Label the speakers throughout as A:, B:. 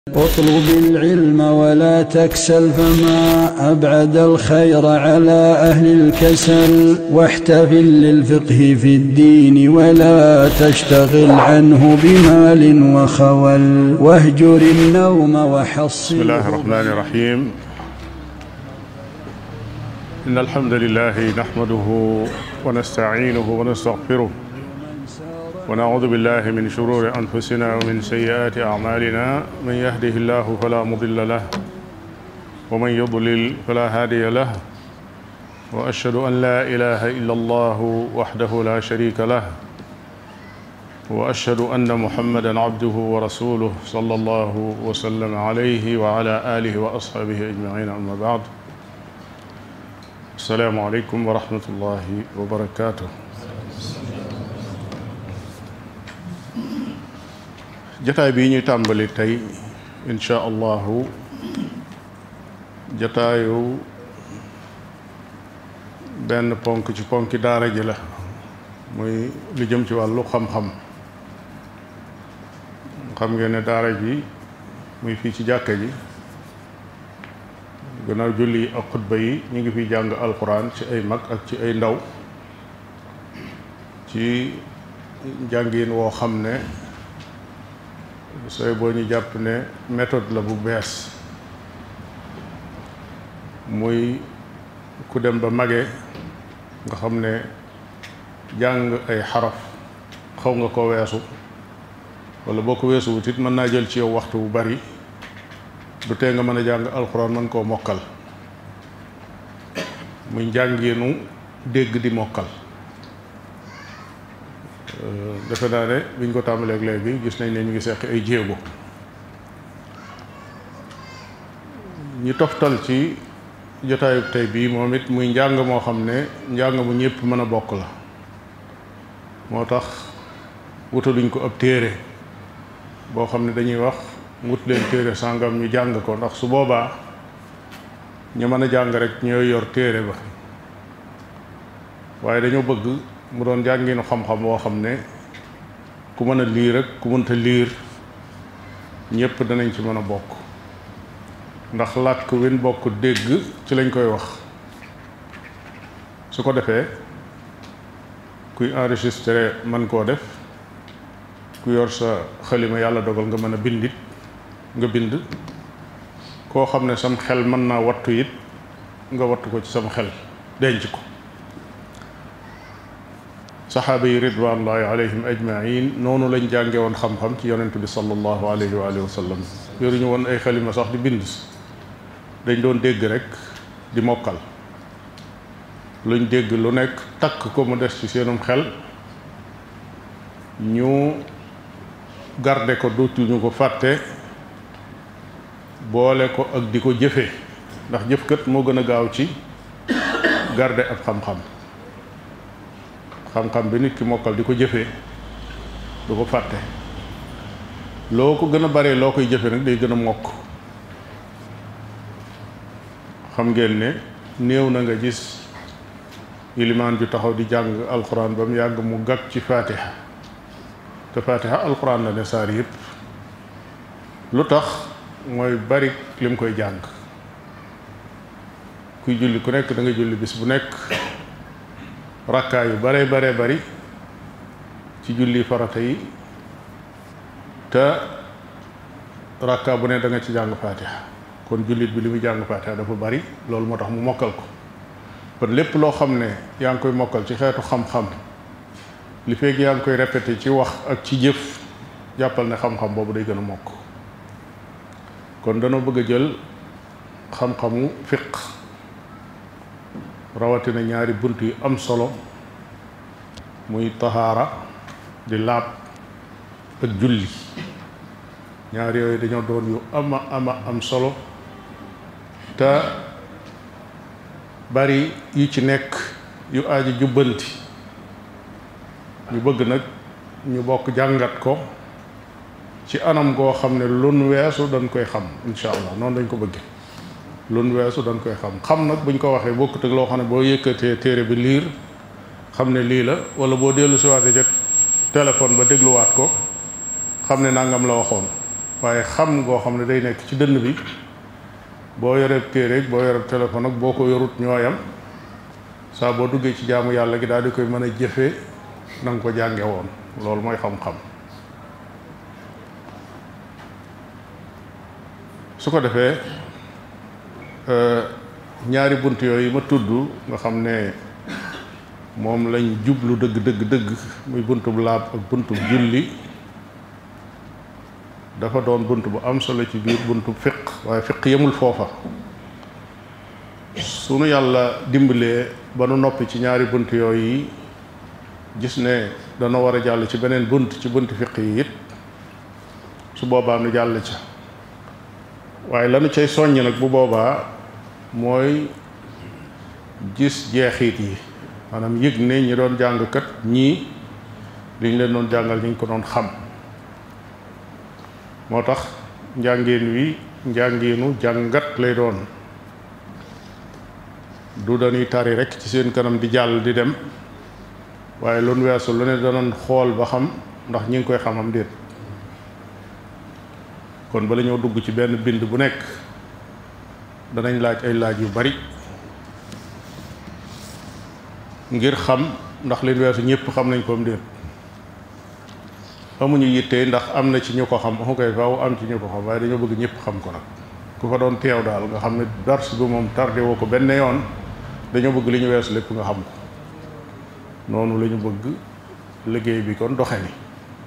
A: اطلب العلم ولا تكسل فما أبعد الخير على أهل الكسل واحتفل للفقه في الدين ولا تشتغل عنه بمال وخول واهجر النوم وحصل
B: بسم الله الرحمن الرحيم إن الحمد لله نحمده ونستعينه ونستغفره ونعوذ بالله من شرور أنفسنا ومن سيئات أعمالنا من يهده الله فلا مضل له ومن يضلل فلا هادي له وأشهد أن لا إله إلا الله وحده لا شريك له وأشهد أن محمدا عبده ورسوله صلى الله وسلم عليه وعلى آله وأصحابه أجمعين أما بعد السلام عليكم ورحمة الله وبركاته jataay bii ñuy tàmbali tey insha allahu jataayu benn ponk ci ponki daara ji la muy lu jëm ci wàllu xam-xam xam ngeen ne daara ji muy fii ci jàkka ji gannaaw julli yi ak xutba yi ñu ngi fiy jàng alxuraan ci ay mag ak ci ay ndaw ci njàngin woo xam ne sooy boo ñu jàpp ne méthode la bu bees muy ku dem ba mage nga xam ne jàng ay xaraf xaw nga ko weesu wala boo ko weesu wut it mën naa jël ci yow waxtu bu bari du tee nga mën a jàng alxuraan mën koo mokkal muy njàngeenu dégg di mokkal defe naa ne biñ ko tàmbaleeg léegi gis nañ ne ñu ngi seq ay jéego ñu toftal ci jotaayub tey bii moom it muy njàng moo xam ne njàng mu ñëpp mën a bokk la moo tax wutaluñ ko ab téere boo xam ne dañuy wax wut leen téere sàngam ñu jàng ko ndax su boobaa ñu mën a jàng rek ñooy yor téere ba waaye dañoo bëgg mu doon jànginu xam-xam woo xam ne ku mën a liir ak ku mënta liir ñëpp danañ ci mën a bokk ndax làkk win bokk dégg ci lañ koy wax su ko defee kuy enregistré mën koo def ku yor sa xalima yàlla dogal nga mën a bindit nga bind koo xam ne sam xel mën naa wattu it nga wattu ko ci sam xel denc ko saxaaba yi ridwanullahi alayhim ajmain noonu lañ jànge woon xam-xam ci yonent bi sallallahu alayhi wa alihi wa sallam yoruñu woon ay xalima sax di bind dañ doon dégg rek di mokkal luñ dégg lu nekk takk ko mu des ci seenum xel ñu garde ko dootuñu ko fàtte boole ko ak di ko jëfe ndax jëfkat moo gën a gaaw ci garde ab xam-xam xam-xam bi nit ki mokkal di ko jëfee du ko fàtte loo ko gën a bare loo koy jëfe nag day gën a mokk xam ngeen ne néew na nga gis ilimaan ju taxaw di jàng alxuraan ba mu yàgg mu gàgg ci faatiha te faatiha alxuraan la ne saar yëpp lu tax mooy bari lim koy jàng kuy julli ku nekk da nga julli bis bu nekk rakkaa yu bare bare bari ci julli farata yi te rakkaa bu ne da nga ci jàng faatiha kon jullit bi li muy jàng faatiha dafa bari loolu moo tax mu mokkal ko kon lépp loo xam ne yaa ngi koy mokkal ci xeetu xam-xam li feeg yaa ngi koy répété ci wax ak ci jëf jàppal ne xam-xam boobu day gën a mokk kon danoo bëgg a jël xam-xamu fiq rawatina ñaari bunt yu am solo muy tahaara di laab ak julli ñaar yooyu dañoo doon yu ama ama am solo te bari yu ci nekk yu aaji jubbanti ñu bëgg nag ñu bokk jàngat ko ci anam goo xam ne lun weesu dañ koy xam insha allah noonu dañ ko bëgge lun weesu dañ koy xam xam nag buñ ko waxee bokkut ak loo xam ne boo yëkkatee téere bi liir xam ne lii la wala boo dellu siwaatee ca téléphone ba dégluwaat ko xam ne nangam la waxoon waaye xam ngoo xam ne day nekk ci dënn bi boo yoreb téere boo yoreb téléphone ak boo ko yorut ñooyam saa boo duggee ci jaamu yàlla gi daal di koy mën a jëfe na nga ko jànge woon loolu mooy xam-xam su ko defee ñaari bunt yooyu ma tudd nga xam ne moom lañ jublu dëgg dëgg dëgg muy buntub laab ak buntub julli dafa doon bunt bu am solo ci biir buntub fiq waaye fiq yemul foofa sunu yàlla dimbalee ba nu noppi ci ñaari bunt yooyu gis ne dana war a jàll ci beneen bunt ci bunt fiq yi it su boobaa nu jàll ca waaye lanu cay soññ nag bu boobaa mooy gis jeexit yi maanaam yëg ne ñi doon jàngkat ñii liñ leen doon jàngal ñu ngi ko doon xam moo tax njàngeen wi njàngeenu jàngat lay doon du dañuy tari rek ci seen kanam di jàll di dem waaye loolu weesu lu ne danoon xool ba xam ndax ñi ngi koy xamam déet kon bala ñoo dugg ci benn bind bu nekk danañ laaj ay laaj yu bari ngir xam ndax leen weesu ñëpp xam nañ ko am déet amuñu yitte ndax am na ci ñu ko xam amu koy faaw am ci ñu ko xam waaye dañoo bëgg ñëpp xam ko nag ku fa doon teew daal nga xam ne dars bi moom tardé woo ko benn yoon dañoo bëgg li ñu weesu lépp nga xam ko noonu la ñu bëgg liggéey bi kon doxe ni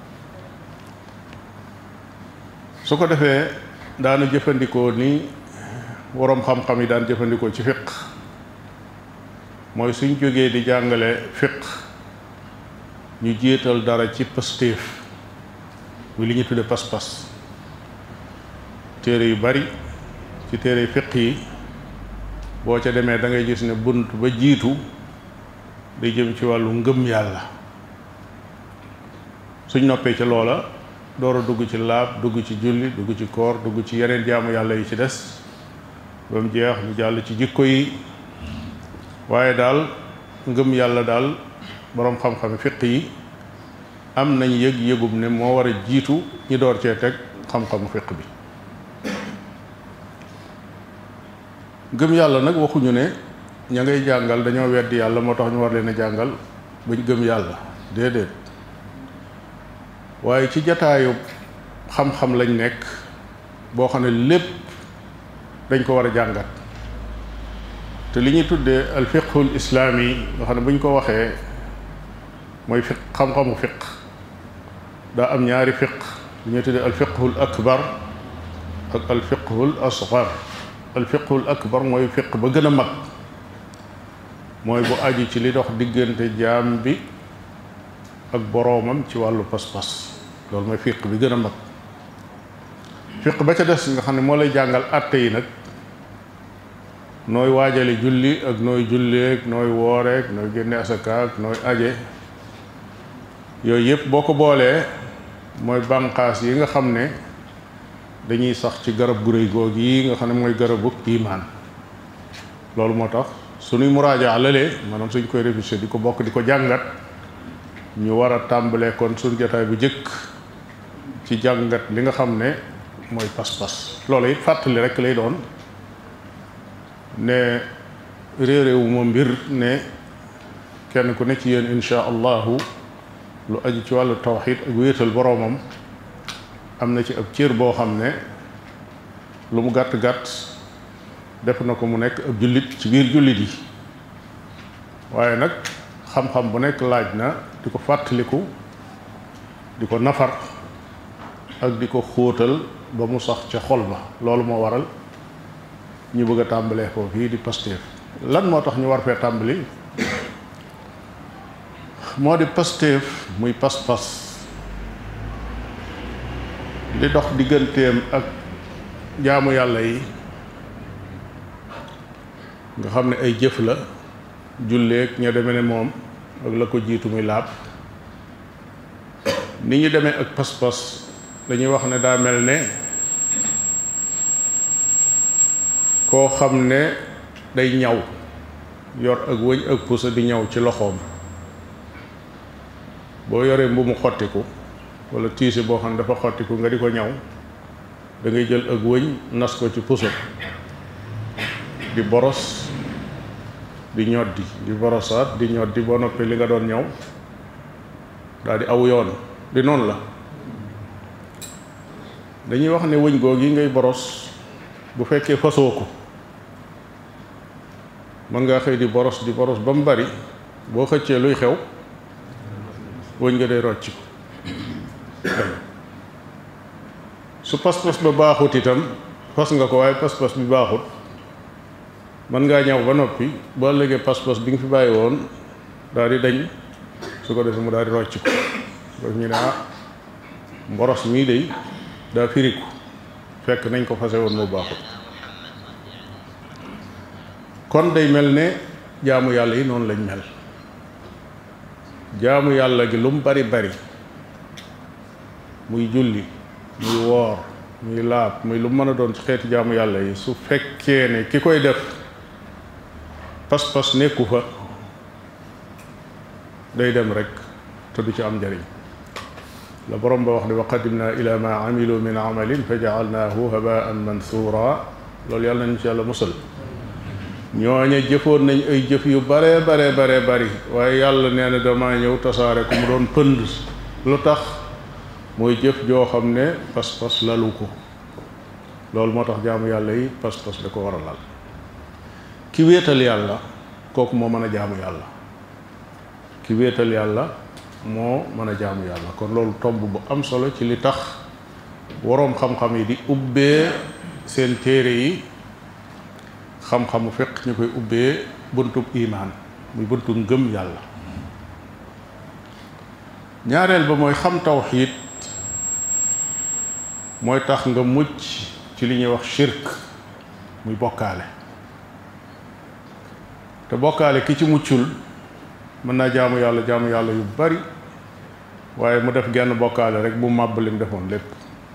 B: su ko defee daanu jëfandikoo ni waroom xam-xam yi daan jëfandikoo ci fiq mooy suñ jógee di jàngale fiq ñu jiital dara ci pastéef muy li ñu tudde pas-pas téere yu bari ci téere fiq yi boo ca demee da ngay gis ne bunt ba jiitu day jëm ci wàllu ngëm yàlla suñ noppee ci loola door a dugg ci laab dugg ci julli dugg ci koor dugg ci yeneen jaamu yàlla yi ci des ba mu jeex ñu jàll ci jikko yi waaye daal ngëm yàlla daal boroom xam-xami fiq yi am nañ yëg yëgum ne moo war a jiitu ñi door cee teg xam-xamu fiq bi ngëm yàlla nag waxuñu ne ña ngay jàngal dañoo weddi yàlla moo tax ñu war leen a jàngal bañ gëm yàlla déedéet waaye ci jataayu xam-xam lañ nekk boo xam ne lépp dañ ko war a jàngat te li ñuy tuddee al fiqhul islaami nga xam ne bu ñu ko waxee mooy fiq xam-xamu fiq daa am ñaari fiq li ñuy tuddee al fiqhul akbar ak al fiqhul asgar al fiqhul akbar mooy fiq ba gën a mag mooy bu aju ci li dox diggante jaam bi ak boroomam ci wàllu pas-pas loolu mooy fiq bi gën a mag fiq ba ca des nga xam ne moo lay jàngal àtte yi nag nooy waajale julli ak nooy julleek nooy wooreek nooy génne asakaak nooy aje yooyu yëpp boo ko boolee mooy bànqaas yi nga xam ne dañuy sax ci garab gu réy goog yi nga xam ne mooy garabu imaan loolu moo tax suñuy muraaja lalee maanaam suñ koy révisé di ko bokk di ko jàngat ñu war a tàmbalee kon suñ jotaay bu jëkk ci jàngat li nga xam ne mooy pas-pas loolu it fàttali rek lay doon ne réeréewu ma mbir ne kenn ku ne ci yéen insha allahu lu aju ci wàllu tawxid ak wéetal boroomam am na ci ab cër boo xam ne lu mu gàtt-gàtt def na ko mu nekk ab jullit ci biir jullit yi waaye nag xam-xam bu nekk laaj na di ko fàttaliku di ko nafar ak di ko xóotal ba mu sax ca xol ba loolu moo waral ñu bëgg a tàmbalee foofu fii di Pastef lan moo tax ñu war fee tàmbali moo di Pastef muy pas-pas li dox digganteem ak jaamu yàlla yi nga xam ne ay jëf la julleek ña deme ne moom ak la ko jiitu muy laab ni ñu demee ak pas-pas dañuy wax ne daa mel ne koo xam ne day ñaw yor ak wëñ ak pusa di ñaw ci loxoom boo yoree mbu mu xottiku wala tiise boo xam ne dafa xottiku nga di ko ñaw da ngay jël ak wëñ nas ko ci puso di boros di ñoddi di borosaat di ñoddi boo noppi li nga doon ñëw daal di aw yoon di noonu la dañuy wax ne wëñ googu yi ngay boros bu fekkee fasoo ko mën ngaa xëy di boros di boros ba mu bari boo xëccee luy xew wëñ nga day rocc su pas-pas ba baaxut itam fas nga ko waaye pas-pas bi baaxut mën ngaa ñëw ba noppi boo léegi pas-pas bi nga fi bàyyi woon daal di dañ su ko defee mu daal di rocc ko daf ñu ne ah mboros mii day daa firiku fekk nañ ko fase woon mu baaxut kon day mel ne jaamu yàlla yi noonu lañ mel jaamu yàlla gi lu mu bari bari muy julli muy woor muy laab muy lu mën a doon ci xeeti jaamu yàlla yi su fekkee ne ki koy def pas-pas nekku fa day dem rek te du ci am njariñ la borom ba wax ne wa qadimna ila ma amilu min amalin fa jaalnaahu habaan mansuura loolu yàlla nañu ci yàlla musal ñooñe jëfoon nañ ay jëf yu bare bare bare bari waaye yàlla nee na dama ñëw tasaare ku mu doon pënd lu tax mooy jëf joo xam ne pas-pas lalu ko loolu moo tax jaamu yàlla yi pas-pas da ko war a lal ki wéetal yàlla kooku moo mën a jaamu yàlla ki wéetal yàlla moo mën a jaamu yàlla kon loolu tomb bu am solo ci li tax waroom xam-xam yi di ubbee seen téere yi xam-xamu fiq ñu koy ubbee buntub imaan muy buntu ngëm yàlla ñaareel ba mooy xam tawxiid mooy tax nga mucc ci li ñuy wax shirk muy bokkaale te bokkaale ki ci muccul mën naa jaamu yàlla jaamu yàlla yu bari waaye mu def genn bokkaale rek bu màbb lim defoon lépp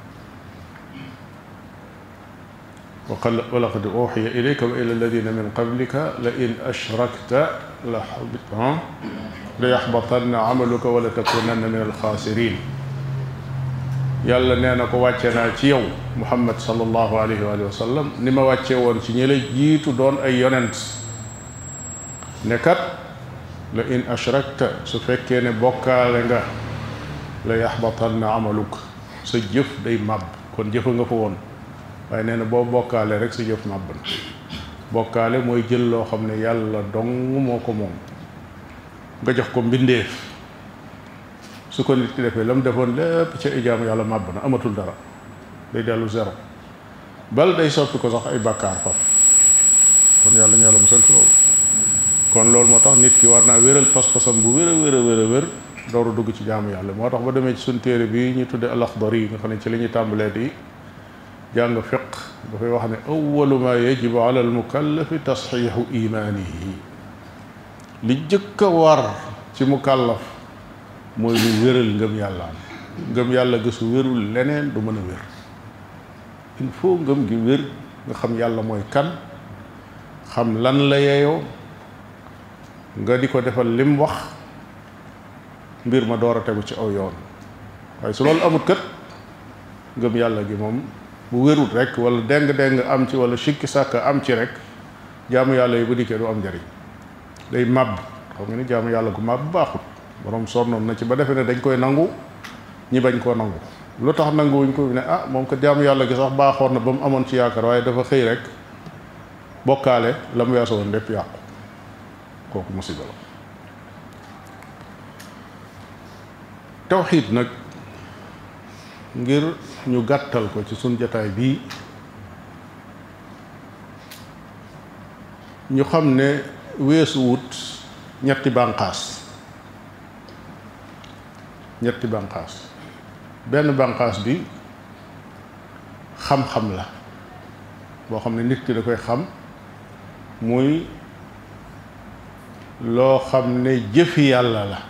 B: wa laqad uxiya ilayka wa ila alladina min qablika la in ashrakta la la yaxbatanna amaluka wala takunanna min alxaasirin yàlla nee na ko wàcce naa ci yow muhammad sallallahu alayhi wa sallam ni ma wàcce woon ci ñi la jiitu doon ay yonent ne kat la in ashrakta su fekkee ne bokkaale nga la yaxbatanna amaluk sa jëf day màbb kon jëfa nga fa woon waaye nee na boo bokkaale rek sa jëf màbb na bokkaale mooy jël loo xam ne yàlla dong moo ko moom nga jox ko mbindeef su ko nit ki defee la mu defoon lépp ca ijaam yàlla màbb na amatul dara day dellu zéro bal day soppi ko sax ay bàkkaar faf kon yàlla ñu yàlla musal ci loolu kon loolu moo tax nit ki war naa wéral pas-pasam bu wér a wér a wér a wér dooru dugg ci jaamu yàlla moo tax ba demee ci suñ téere bi ñu tudde al-Axdari yi nga xam ne ci la ñuy tàmbalee di jàng fiq dafay wax ne awalu ma yajibu ala al mukallafi tasxiixu imaanihi li jëkk a war ci mukallaf mooy lu wéral ngëm yàllaam ngëm yàlla gësu wérul leneen du mën a wér il faut ngëm gi wér nga xam yàlla mooy kan xam lan la yeeyoo nga di ko defal lim wax mbir ma door a tegu ci aw yoon waaye su loolu amut kat ngëm yàlla gi moom bu wérut rek wala deng-deng am ci wala sikki sàkk am ci rek jaamu yàlla yi bu dikkee du am njariñ day màbb xam nga ni jaamu yàlla gu màbb baaxut borom sonnoon na ci ba defee ne dañ koy nangu ñi bañ koo nangu lu tax nanguwuñ ko ne ah moom ko jaamu yàlla gi sax baaxoon na ba mu amoon ci yaakaar waaye dafa xëy rek bokkaale la mu weesu woon lépp yàqu kooku musiba la tawxiid nag ngir ñu gàttal ko ci suñ jataay bii ñu xam ne weesu wut ñetti bànqaas ñetti bànqaas benn bànqaas bi xam-xam la boo xam ne nit ki da koy xam muy loo xam ne jëfi yàlla la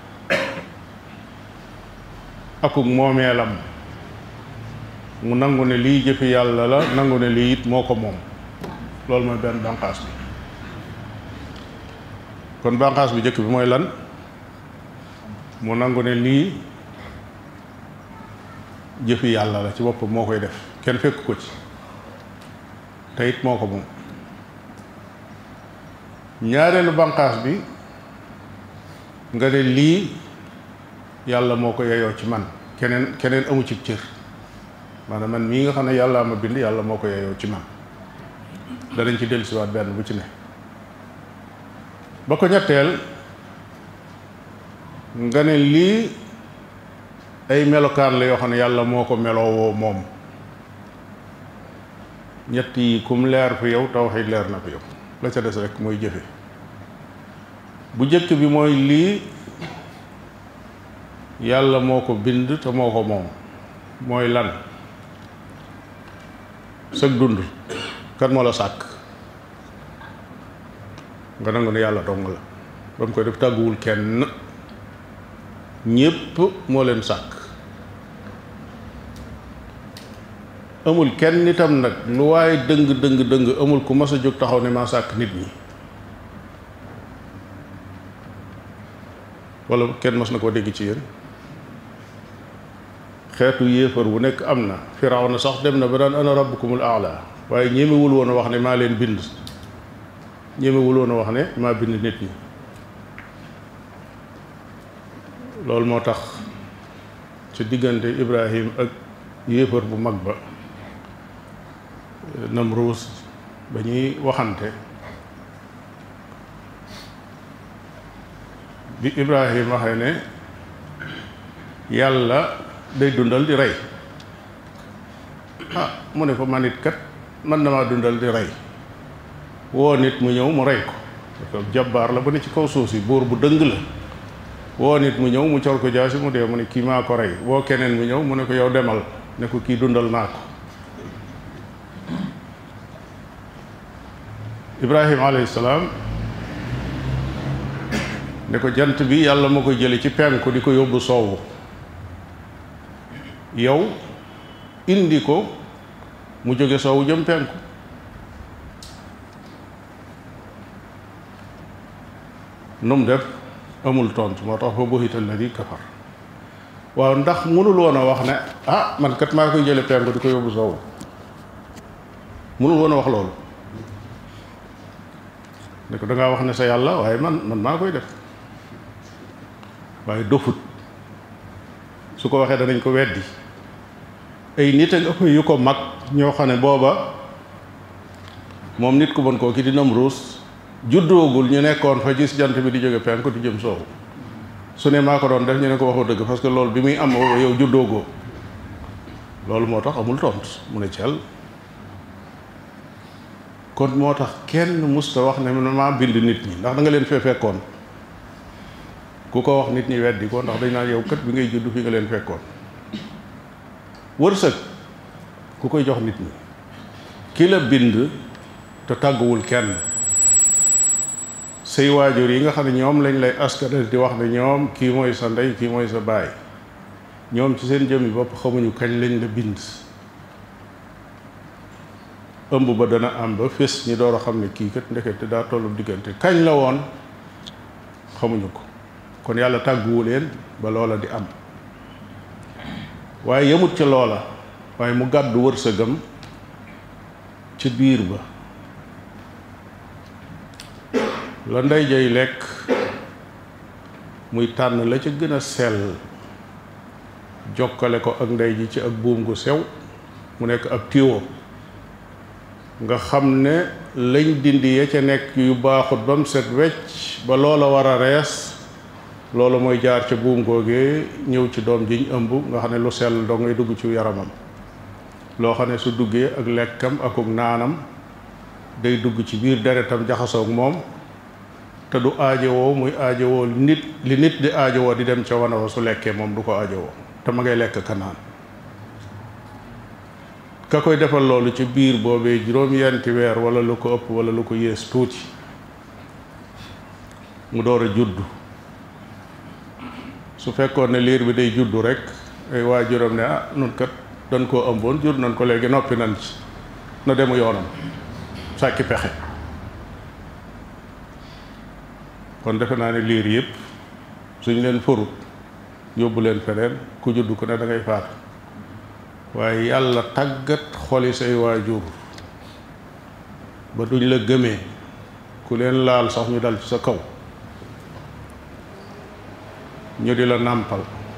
B: akuk moomeelam mu nangu ne lii jëfi yàlla la nangu ne lii it moo ko moom loolu mooy benn bànqaas bi kon bànqaas bi njëkk bi mooy lan mu nangu ne lii jëfi yàlla la ci boppam moo koy def kenn fekk ko ci te it moo ko moom ñaareelu banqaas bi nga ne lii yàlla moo ko yeyoo ci man keneen keneen amu ci cër maanaam man mii nga xam ne yàllaa ma bind yàlla moo ko yeyoo ci man danañ ci dellusiwaat benn bu ci ne ba ko ñetteel nga ne lii ay melokaan la yoo xam ne yàlla moo ko meloowoo moom ñett yi kum leer fi yow tawxiid leer na fi yow la ca des rek mooy jëfe bu jëkk bi mooy lii yàlla moo ko bind te moo ko moom mooy lan sëg dund kan moo la sàkk nga nangu ne yàlla dong la ba mu koy def tàgguwul kenn ñépp moo leen sàkk amul kenn itam nag lu waaye dëng dëng dëng amul ku mas a jóg taxaw ne maa sàkk nit ñi wala kenn mas na koo dégg ci yéen xeetu yéefar bu nekk am na Firawna sax dem na ba daan ana rabbukumul aala waaye ñemewul woon a wax ne maa leen bind ñemewul woon a wax ne maa bind nit ñi loolu moo tax ci diggante Ibrahim ak yéefar bu mag ba Namruus ba ñuy waxante bi Ibrahim waxee ne yàlla day dundal di rey ah mu ne ko man it kat man na maa dundal di rey woo nit mu ñëw mu rey ko parce que jabbaar la ba ne ci kaw suuf si buur bu dëng la woo nit mu ñëw mu cor ko jaasi mu dee mu ne kii maa ko rey woo keneen mu ñëw mu ne ko yow demal ne ko kii dundal naa ko Ibrahim alayhi salaam ne ko jant bi yàlla ma koy jële ci penku di ko yóbbu soowu yow indi ko mu jóge soowu jëm penku nu mu def amul tontu moo tax fa buhita alladi kafar waaw ndax mënul woon a wax ne ah man kat maa koy jële penku di ko yóbbu soowu mënul woon a wax loolu ne ko dangaa wax ne sa yàlla waaye man man maa koy def waaye dofut su ko waxee danañ ko weddi ay nit a ëpp yu ko mag ñoo xam ne booba moom nit ku bon koo ki di Namruus juddoogul ñu nekkoon fa gis jant bi di jóge penku di jëm soowu su ne maa ko doon def ñu ne ko waxoo dëgg parce que loolu bi muy am yow juddoogoo loolu moo tax amul tont mu ne cel kon moo tax kenn musta wax ne maa bind nit ñi ndax da nga leen fee fekkoon ku ko wax nit ñi weddi ko ndax dañ naan yow kat bi ngay judd fi nga leen fekkoon wërsëg ku koy jox nit ñi ki la bind te tàgguwul kenn say waajur yi nga xam ne ñoom lañ lay askanal di wax ne ñoom kii mooy sa ndey kii mooy sa baay ñoom ci seen jëmmi bopp xamuñu kañ lañ la bind ëmb ba dana am ba fés ñi door a xam ne kii kat ndekete daa tollu diggante kañ la woon xamuñu ko kon yàlla tàgguwu leen ba loola di am waaye yemut ca loola waaye mu gàddu wërsëgam ci biir ba la ndey jay lekk muy tànn la ca gën a sell jokkale ko ak ndey ji ci ak buum gu sew mu nekk ab tiwo nga xam ne lañ dindi ya ca nekk yu baaxut ba mu set wecc ba loola war a rees loolu mooy jaar ca buum googee ñëw ci doom jiñ ëmb nga xam ne lu sell doo ngay dugg ci yaramam loo xam ne su duggee ak lekkam akuk naanam day dugg ci biir deretam jaxasoog moom te du aajowoo muy aajowoo nit li nit di aajowoo di dem ca wana wa su lekkee moom du ko aajowoo te ma ngay lekk ka naan ka koy defal loolu ci biir boobee juróom-yenti weer wala lu ko ëpp wala lu ko yées tuuti mu door a juddu su fekkoon ne liir bi day juddu rek ay waajuram ne ah nun kat dañ koo ëmboon jur nañ ko léegi noppi nañ ci na demu yoonam sàkki pexe kon defe naa ne liir yëpp suñ leen forut yóbbu leen feneen ku juddu ko ne da ngay faatu waaye yàlla tàggat xoli say waajur ba duñ la gëmee ku leen laal sax ñu dal ci sa kaw ñu di la nàmpal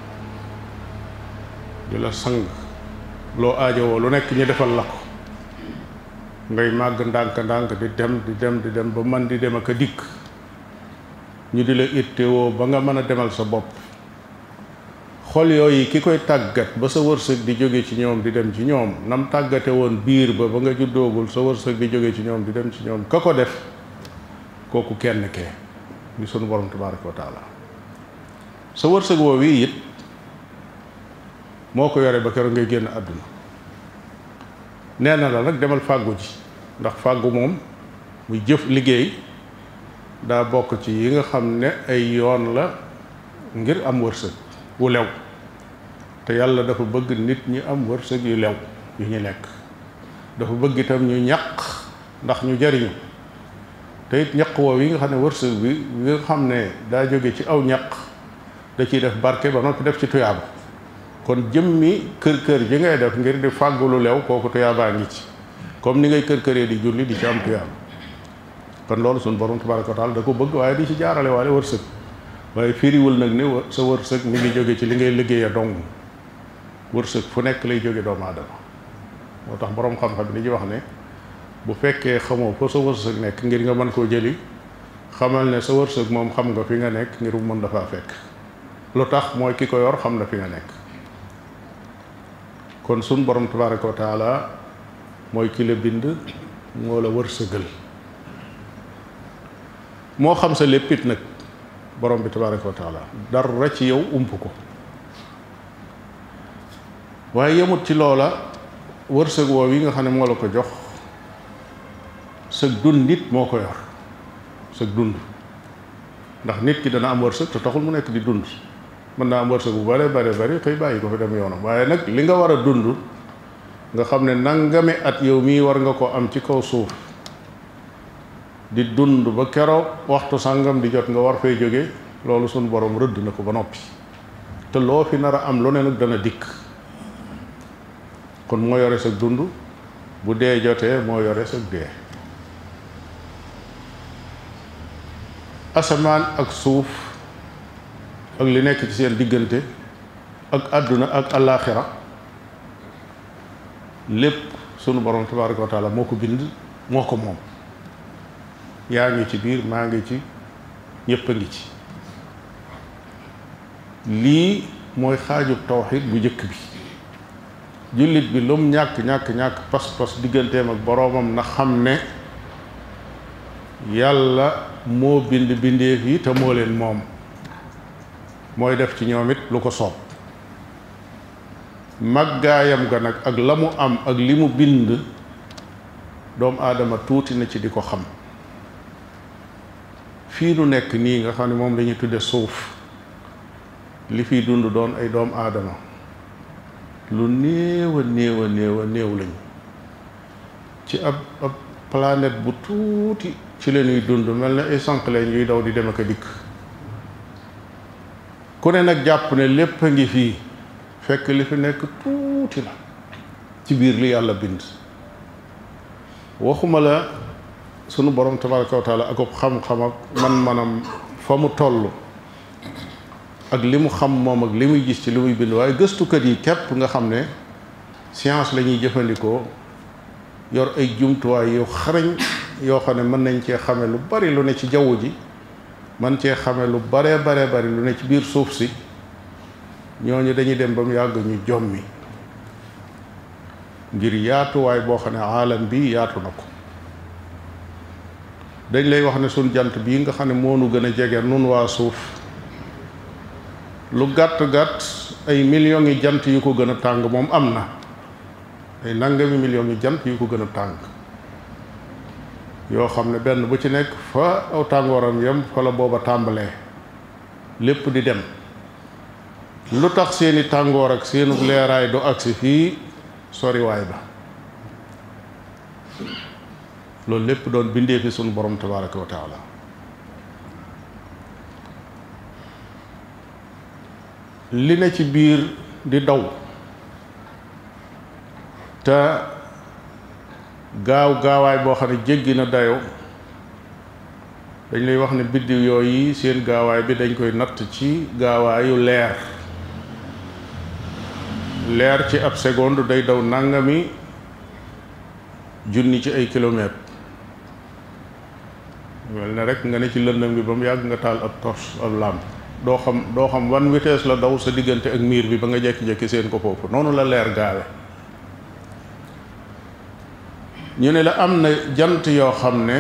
B: di la sang loo aajowoo lu nekk ñu defal la ko ngay màgg ndànk-ndànk di dem di dem di dem ba man di dem ak a dikk ñu di la ittewoo ba nga mën a demal sa bopp xol yooyu ki koy tàggat ba sa wërsëg di jóge ci ñoom di dem ci ñoom nam tàggate woon biir ba ba nga juddoogul sa wërsëg di jóge ci ñoom di dem ci ñoom ka ko def kooku kenn kee di sunu borom tabaraka wa taala sa wërsëg woo wii it moo ko yore ba keroog ngay génn àdduna nee na la nag demal fàggu ji ndax fàggu moom muy jëf liggéey daa bokk ci yi nga xam ne ay yoon la ngir am wërsëg wu lew te yàlla dafa bëgg nit ñi am wërsëg yu lew yu ñu lekk dafa bëgg itam ñu ñaq ndax ñu jariñu te it ñaq woow yi nga xam ne wërsëg bi yi nga xam ne daa jóge ci aw ñaq da ciy def barke ba noppi def ci tuyaaba kon jëmmi kër kër ji ngay def ngir di fàggu lu lew kooku tuyaabaa ngi ci comme ni ngay kër këree di julli di ci am tuyaaba kon loolu suñu borom tabaraka wa taala da ko bëgg waaye di ci jaarale waale wërsëg waaye firiwul nag ne sa wërsëg mi ngi jóge ci li ngay liggéeya dong wërsëg fu nekk lay jóge doomu aadama moo tax borom xam-xam li ñuy wax ne bu fekkee xamoo fa sa wërsëg nekk ngir nga mën koo jëli xamal ne sa wërsëg moom xam nga fi nga nekk ngir mu mën dafaa fekk lu tax mooy ki ko yor xam na fi nga nekk kon sun borom tabaraka wa taala mooy ki la bind moo la wërsëgal moo xam sa léppit nag borom bi tabaraka wa taala dara ci yow ump ko waaye yemut ci loola wërsëg woow yi nga xam ne moo la ko jox sëg dund nit moo ko yor sëg dund ndax nit ki dana am wërsëg te taxul mu nekk di dund mën naa am wërsëg bu bare bare bari xëy bàyyi ko fi dem yoonam waaye nag li nga war a dund nga xam ne nangami at yow mii war nga ko am ci kaw suuf di dund ba keroog waxtu sàngam di jot nga war fay jóge loolu sunu borom rëdd na ko ba noppi te loo fi nar a am lu ne nag dana dikk kon moo yore sa dund bu dee jotee moo yore sa dee asamaan ak suuf ak li nekk ci seen diggante ak àdduna ak allaaxira lépp sunu borom tabaraka wa taala moo ko bind moo ko moom yaa ngi ci biir maa ngi ci ñépp a ngi ci lii mooy xaajub tawxid bu njëkk bi jullit bi lum ñàkk ñàkk ñàkk pas-pas digganteem ak boroomam na xam ne yàlla moo bind bindeef yi te moo leen moom mooy def ci ñoom it lu ko soob màggaayam ga nag ak la mu am ak li mu bind doomu aadama tuuti na ci di ko xam fii nu nekk nii nga xam ne moom lañuy tudde suuf li fiy dund doon ay doomu aadama lu néew a néew a néew a néew lañu ci ab ab planète bu tuuti ci la ñuy dund mel na ay sànq leen yuy daw di dem ak a dikk ku ne nag jàpp ne lépp a ngi fii fekk li fi nekk tuuti la ci biir li yàlla bind waxuma la sunu borom tabaraka wa taala ak xam-xam ak man-manam fa mu toll ak li mu xam moom ak li muy gis ci li muy bind waaye gëstukat yi képp nga xam ne science la ñuy jëfandikoo yor ay jumtuwaay yu xarañ yoo xam ne mën nañ cee xame lu bari lu ne ci jaww ji man cee xame lu baree baree bari lu ne ci biir suuf si ñooñu dañuy dem ba mu yàgg ñu jommi ngir yaatuwaay boo xam ne aalam bi yaatu na ko dañ lay wax ne suñ jant bii nga xam ne moo nu gën a jege nun waa suuf lu gàtt-gàtt ay millions yi jant yu ko gën a tàng moom am na ay nangami millions yi jant yu ko gën a tàng yoo xam ne benn bu ci nekk fa aw tàngooram yem fa la booba tàmbalee lépp di dem lu tax seeni tàngoor ak seenu leeraay du agsi fii soriwaay ba loolu lépp doon bindee fi sunu borom tabaraka wa taala li ne ci biir di daw te gaaw gaawaay boo xam ne jéggi na dayoo dañ lay wax ne biddiw yooyu seen gaawaay bi dañ koy natt ci gaawaayu leer leer ci ab seconde day daw nangami junni ci ay kilomètres mel ne rek nga ne ci lëndëm bi ba mu yàgg nga taal ab torche ab lampe doo xam doo xam wan vitesse la daw sa diggante ak miir bi ba nga jekki-jekki seen ko foofu noonu la leer gaawe ñu ne la am na jant yoo xam ne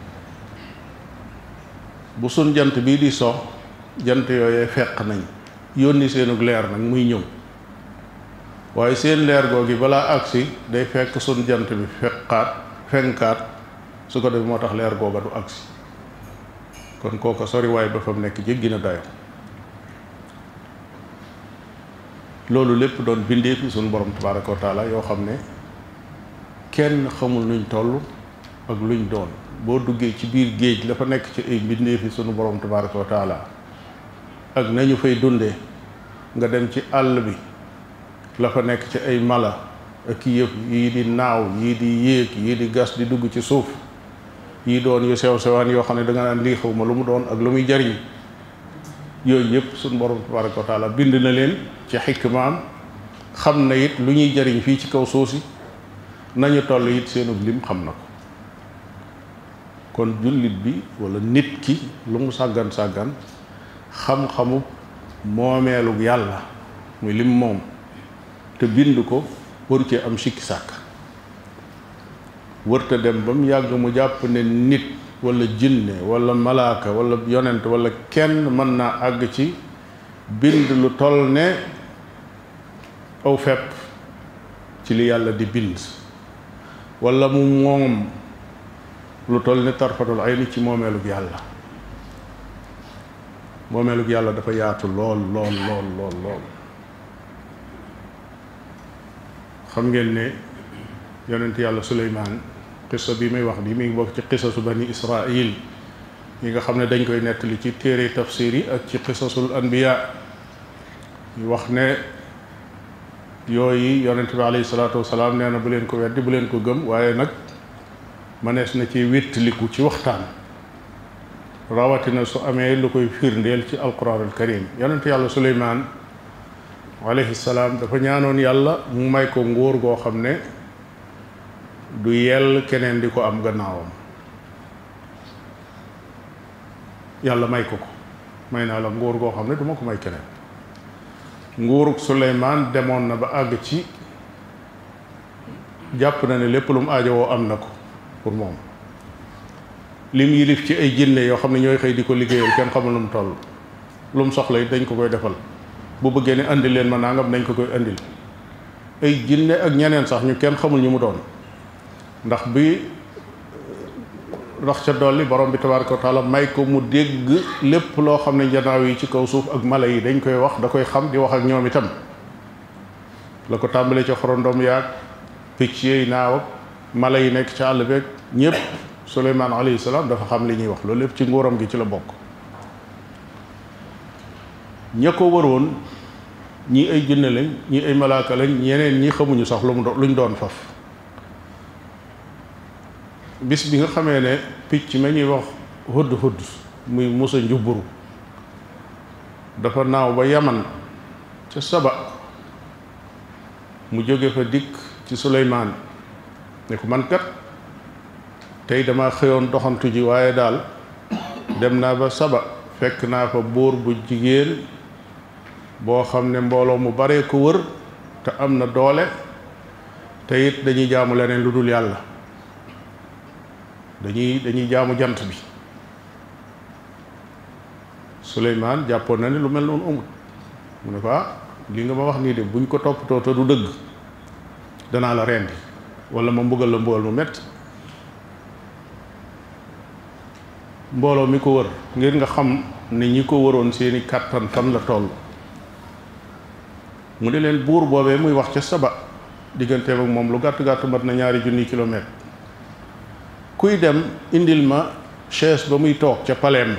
B: bu sun jant bii di so jant yooyee feq nañ yónni seenug leer nag muy ñëw waaye seen leer googi balaa agsi day fekk sun jant bi feqaat fenkaat su ko def moo tax leer googa du agsi kon kooka sori waaye ba fa mu nekk jéggi na dayo loolu lépp doon bindee fi suñu borom tabaraka wa taala yoo xam ne kenn xamul nuñ toll ak luñ doon boo duggee ci biir géej la fa nekk ci ay bindee fi suñu borom tabaraka wa taala ak nañu fay dundee nga dem ci àll bi la fa nekk ci ay mala ak yëpp yii di naaw yii di yéeg yii di gas di dugg ci suuf yii doon yu sew sewaan yoo xam ne da nga naan lii xaw ma lu mu doon ak lu muy jariñ yooyu yëpp suñu borom tabaraka wa taala bind na leen ci xikmaam xam na it lu ñuy jariñ fii ci kaw suuf si nañu toll it seenub lim xam na ko kon jullit bi wala nit ki lu mu sàggan sàggan xam-xamu moomeelug yàlla muy lim moom te bind ko waru cee am sikki sàkk wërta dem ba mu yàgg mu jàpp ne nit wala jinne wala malaaka wala yonent wala kenn mën naa àgg ci bind lu toll ne aw fepp ci li yàlla di bind wala mu moom lu toll ne tarfatul ayni ci moomeelug yàlla moomeelug yàlla dafa yaatu lool lool lool lool lool xam ngeen ne yonent yàlla suleymaan qissa bi muy wax ni mi ngi bokk ci qisasu bani israil yi nga xam ne dañ koy nettali ci téere tafsir yi ak ci qisasul anbiya ñu wax ne yooyu yonent bi alayhi salaatu wasalaam nee na bu leen ko weddi bu leen ko gëm waaye nag mënees na ci wéttaliku ci waxtaan rawatina su amee lu koy firndeel ci alquran al karim yonent yàlla suleymaan alayhi salaam dafa ñaanoon yàlla mu may ko nguur goo xam ne du yell keneen di ko am gannaawam yàlla may ko ko may naa la nguur goo xam ne duma ko may keneen nguurug suleymaan demoon na ba àgg ci jàpp na ne lépp lu mu aajowoo am na ko pour moom lim yilif ci ay jinne yoo xam ne ñooy xëy di ko liggéeyal kenn xamul lu mu toll lu mu soxla it dañ ko koy defal bu bëggee ne andil leen ma nangam dañ ko koy andil ay jinne ak ñeneen sax ñu kenn xamul ñu mu doon ndax bi ndax ca dolli borom bi tabaraka wa taala may ko mu dégg lépp loo xam ne njanaaw yi ci kaw suuf ak mala yi dañ koy wax da koy xam di wax ak ñoom itam la ko tàmbalee ca xorondom yaag picc yi naaw ak mala yi nekk ca àll beeg ñëpp suleymaan alayhi salaam dafa xam li ñuy wax loolu lépp ci nguuram gi ci la bokk ña ko waroon ñii ay jinne lañ ñii ay malaaka lañ ñeneen ñi xamuñu sax lu mu doon luñ doon faf bis bi nga xamee ne picc ma ñuy wax hudd hudd muy musa njubburu dafa naaw ba yaman ca saba mu jóge fa dikk ci suleymaan ne ko man kat tey dama xëyoon doxantu ji waaye daal dem naa ba saba fekk naa fa buur bu jigéen boo xam ne mbooloo mu baree ko wër te am na doole te it dañuy jaamu leneen lu dul yàlla dañuy dañuy jaamu jant bi Suleymaan jàppoon na ne lu mel noonu amul mu ne ko ah li nga ma wax nii de buñ ko toppatoo te du dëgg danaa la rendi wala ma mbugal la mbugal mu metti mbooloo mi ko wër ngir nga xam ne ñi ko wëroon seeni kàttan fan la toll mu ne leen buur boobee muy wax ca saba digganteem ak moom lu gàtt gàtt mat na ñaari junni kilomètre kuy dem indil ma chaise ba muy toog ca paleem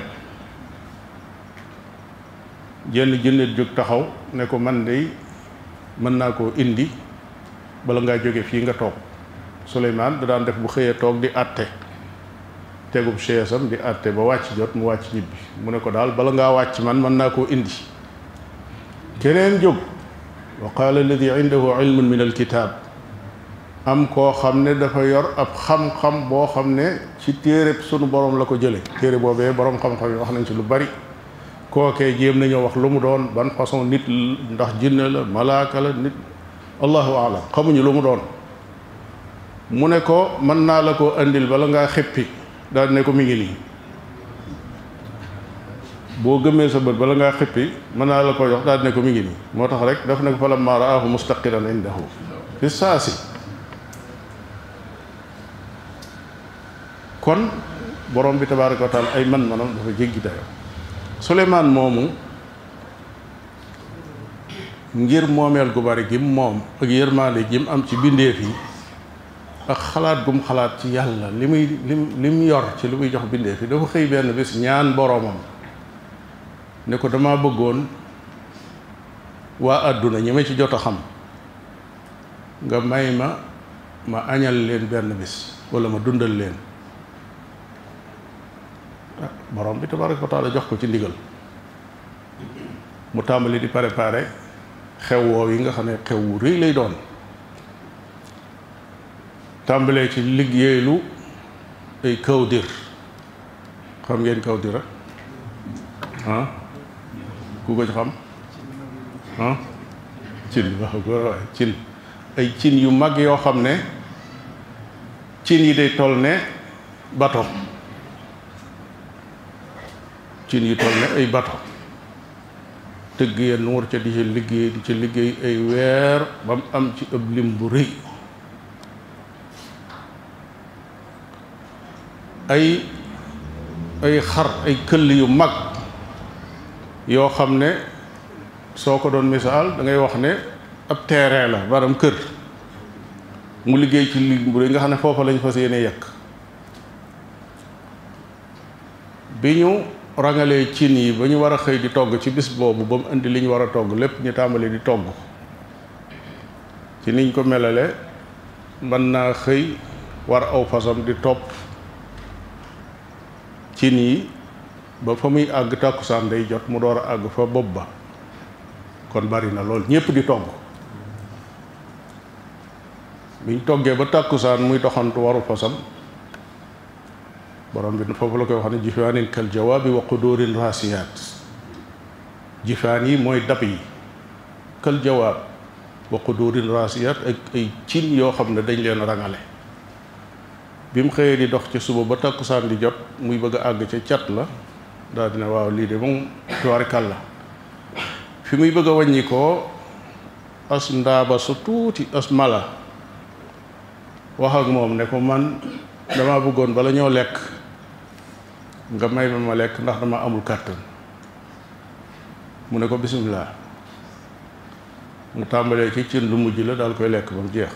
B: jenn jënnet jóg taxaw ne ko man de mën naa koo indi bala ngaa jóge fii nga toog Suleymaan da daan def bu xëyee toog di àtte tegub chaisam di àtte ba wàcc jot mu wàcc ñibbi mu ne ko daal bala ngaa wàcc man mën naa koo indi keneen jóg wa qaala alladi indahu ilmun min alkitab am koo xam ne dafa yor ab xam-xam boo xam ne ci téere sunu borom la ko jële téere boobee borom xam-xam yi wax nañ ci lu bari kookee jéem nañoo wax lu mu doon ban façon nit ndax jinne la malaaka la nit allahu alam xamuñu lu mu doon mu ne ko mën naa la ko andil bala ngaa xippi daal ne ko mi ngi nii boo gëmmee sa bët bala ngaa xippi mën naa la ko jox daal ne ko mi ngi nii moo tax rek daf ne ko falammaa ra'aahu mustaqiran indahu fi saasi kon borom bi tabaaraka wa taala ay man-manam dafa jéggi dayo Suleymaan moomu ngir moomeel gu bari gim moom ak yërmaande jim am ci bindeef yi ak xalaat gum xalaat ci yàlla li muy lim li mu yor ci li muy jox bindeef yi dafa xëy benn bis ñaan boroomam ne ko dama bëggoon waa àdduna ñi ma ci jot a xam nga may ma ma añal leen benn bis walla ma dundal leen borom bi tabaraka wa taala jox ko ci ndigal mu tàmbali di préparer xew woow yi nga xam ne xew wu rëy lay doon tàmbalee ci liggéeylu ay kawdir xam ngeen kawdir ah ku ko ci xam ah cin waaw góor waay cin ay cin yu mag yoo xam ne cin yi day toll ne bato cin yi toll ne ay bato tëgg ya nuur ca di ca liggéey di ca liggéey ay weer ba mu am ci ëpp lim bu rëy ay ay xar ay këll yu mag yoo xam ne soo ko doon misaal da ngay wax ne ab terrain la maanaam kër mu liggéey ci lim bu rëy nga xam ne foofa lañ fas yéene yekk bi ñu rangalee cin yi ba ñu war a xëy di togg ci bis boobu ba mu indi li ñu war a togg lépp ñu tàmbali di togg ci niñ ko melale mën naa xëy war aw fasam di topp cin yi ba fa muy àgg tàkkusaan day jot mu door a àgg fa bopp ba kon bari na lool ñépp di togg biñ toggee ba tàkkusaan muy doxantu waru fasam borom bi foofu la koy wax ne jifaanin kal jawaabi wa qudurin rasiyaat jifaan yi mooy dab yi kal jawaab wa qudurin rasiyaat ak ay cin yoo xam ne dañ leen rangale bi mu xëyee di dox ci suba ba takkusaan di jot muy bëgg a àgg ca cat la daal dina waaw lii de moom tuwarikal la fi muy bëgg a wàññi ko as ndaaba su tuuti as mala wax ak moom ne ko man dama bëggoon bala ñoo lekk nga may ma ma lekk ndax dama amul kàttan mu ne ko bisimilah mu tàmbalee ci cin lu mujj la daal koy lekk ba mu jeex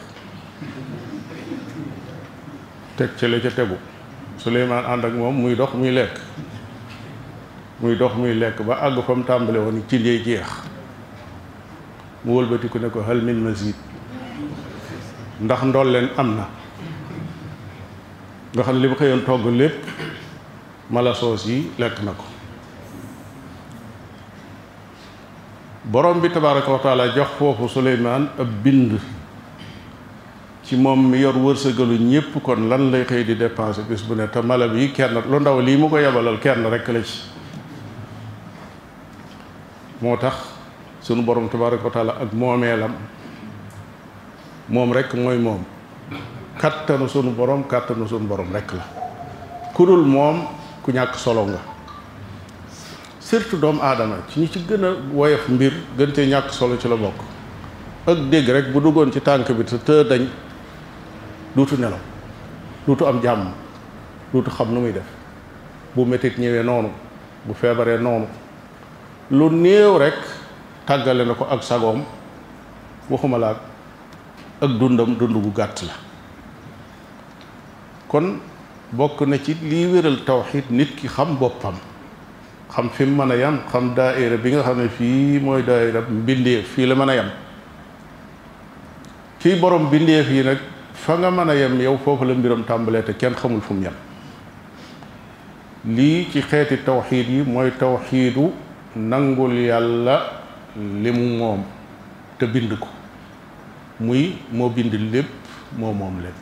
B: teg ca la ca tegu Suleymaan ànd ak moom muy dox muy lekk muy dox muy lekk ba àgg fa mu tàmbale woon cin yay jeex mu wëlbatiku ne ko hal min mazid ndax ndool leen am na nga xam ne li mu xëyoon togg lépp mala soos yi lekk na ko borom bi tabaaraka wa taala jox foofu Suleymaan ab bind ci moom mi yor wërsëgalu ñépp kon lan lay xëy di dépenser bis bu ne te mala bi kenn lu ndaw lii mu ko yebalal kenn rekk la ci moo tax sunu borom tabaaraka wa taala ak moomeelam moom rekk mooy moom kàttanu sunu borom kàttanu sunu borom rekk la ku dul moom ku ñàkk solo nga surtout doomu aadama ci ñi ci gën a woyof mbir gën cee ñàkk solo ci la bokk ak dégg rek bu duggoon ci tànk bi te të dañ duutu nelaw duutu am jàmm duutu xam nu muy def bu metit ñëwee noonu bu feebaree noonu lu néew rek tàggale na ko ak sagoom waxuma la ak dundam dund bu gàtt la kon bokk na ci lii wéral tawxiid nit ki xam boppam xam fi mu mën a yam xam daaira bi nga xam ne fii mooy daaira mbindeef fii la mën a yam kii borom bindeef yi nag fa nga mën a yem yow foofu la mbiram tàmbalee te kenn xamul fu mu yem lii ci xeeti tawxiid yi mooy tawxiidu nangul yàlla li mu moom te bind ko muy moo bind lépp moo moom lépp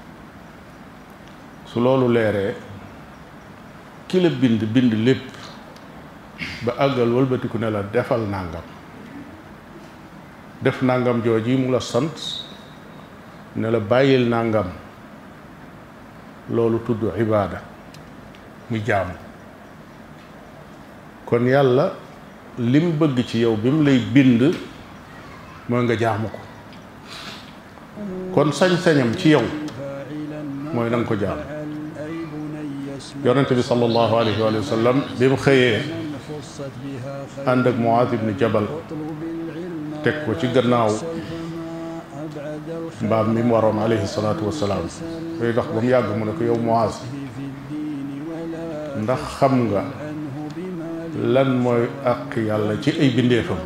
B: su loolu leeree ki la bind bind lépp ba àggal wëlbatiku ne la defal nàngam def nàngam jooji mu la sant ne la bàyyil nàngam loolu tudd ibaada muy jaamu kon yàlla lim bëgg ci yow bi mu lay bind mooy nga jaamu ko kon sañ-sañam ci yow mooy na nga ko jaamu yonente bi sallallahu alayhi wa sallam bi mu xëyee ànd ak Muaaz ibn Jabal teg ko ci gannaaw mbaam mi mu waroon alayhi salaatu wasalaam day dox ba mu yàgg mu ne ko yow Muaaz ndax xam nga lan mooy àq yàlla ci ay bindeefam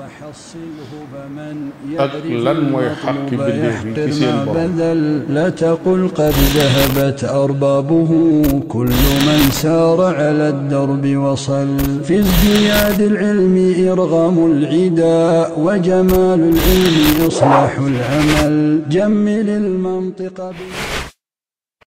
B: ak lan mooy xaqi bindeef yi ci seen borom
A: لا تقل قد ذهبت أربابه كل من سار على الدرب وصل في ازدياد العلم إرغام العدا وجمال العلم إصلاح العمل جمل المنطق بالله